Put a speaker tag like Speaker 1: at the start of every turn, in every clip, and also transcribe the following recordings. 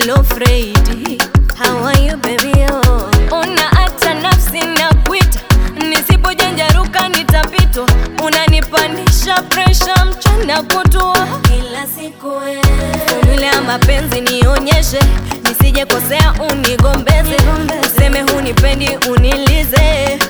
Speaker 1: no afraid. How are you baby oh? Una hata nafsi na kuita, nisipojanjaruka nitapitwa. Unanipandisha presha mchana kutwa kila siku wewe. Formula ya mapenzi nionyeshe, nisije kosea unigombeze, useme hunipendi unilize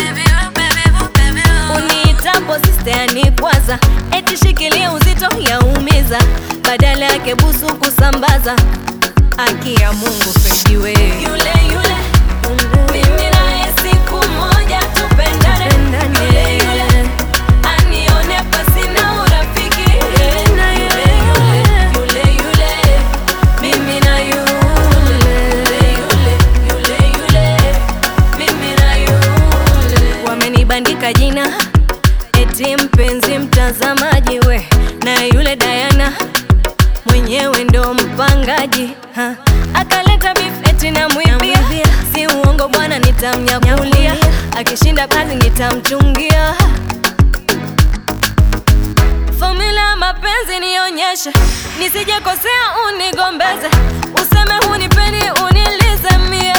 Speaker 1: Uniitapo sister yanikwaza, eti shikilia uzito yaumiza, badala yake busu kusambaza. Haki ya Mungu pejiwe yule yule, mimi naye siku moja tupendane, yule yule anione pasina urafiki, yule yule, yule yule, mimi na yule, yule yule, yule, mimi na yule. Wamenibandika jina eti mpenzi mtazamaji, we na yule Diana mwenyewe ndo mpangaji ha. Akaleta beef eti namwibia, si uongo bwana, nitamnyakulia akishinda kazi nitamchungia. Formula ya mapenzi nionyeshe, nisije kosea unigombeze, useme hunipendi unilize mie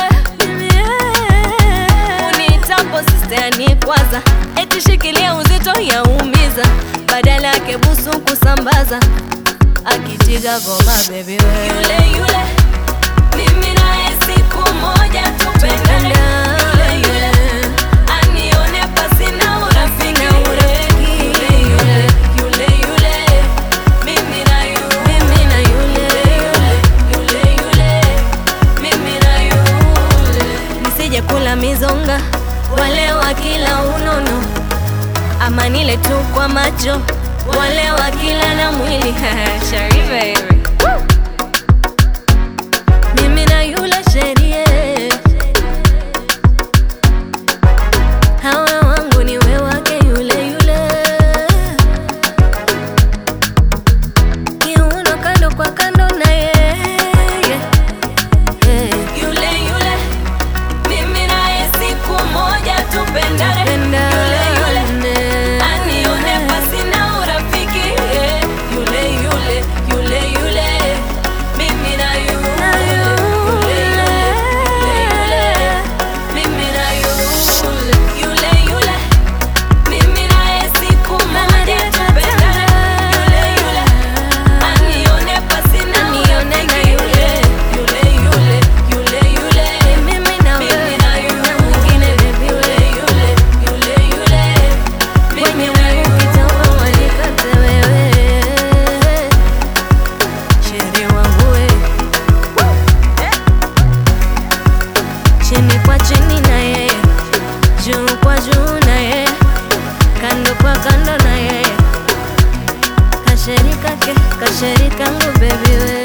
Speaker 1: Uniitapo sister yanikwaza, eti shikilia uzito yaumiza, badala yake busu kusambaza akitiga goma baby we yule yule mimi naye siku moja tupendane yule yule anione pasina urafiki yule yule yule yule mimi na yule mimi na yule yule yule mimi na yule nisije kula mizonga wale wa kila unono ama nile tu kwa macho wale wa kila na mwili Shari baby mimi na yule sherie hawa wangu ni we wake yule yule kiuno kando kwa kando na yeye yule yule mimi naye siku moja tupendane yule yule anione pasina urafiki yule yule yule yule mimi na yule yule yule yule mimi na yule yule yule mimi naye siku moja tupendane yule yule anione pasina urafiki yule yule yule yule mimi na mimi na yule mwingine baby yule yule yule yule mimi na yule kitambo wanikate wewe Sheri wangu we chini kwa chini na yeye juu kwa juu na yeye kando kwa kando na yeye kasheri kake kasheri kangu baby we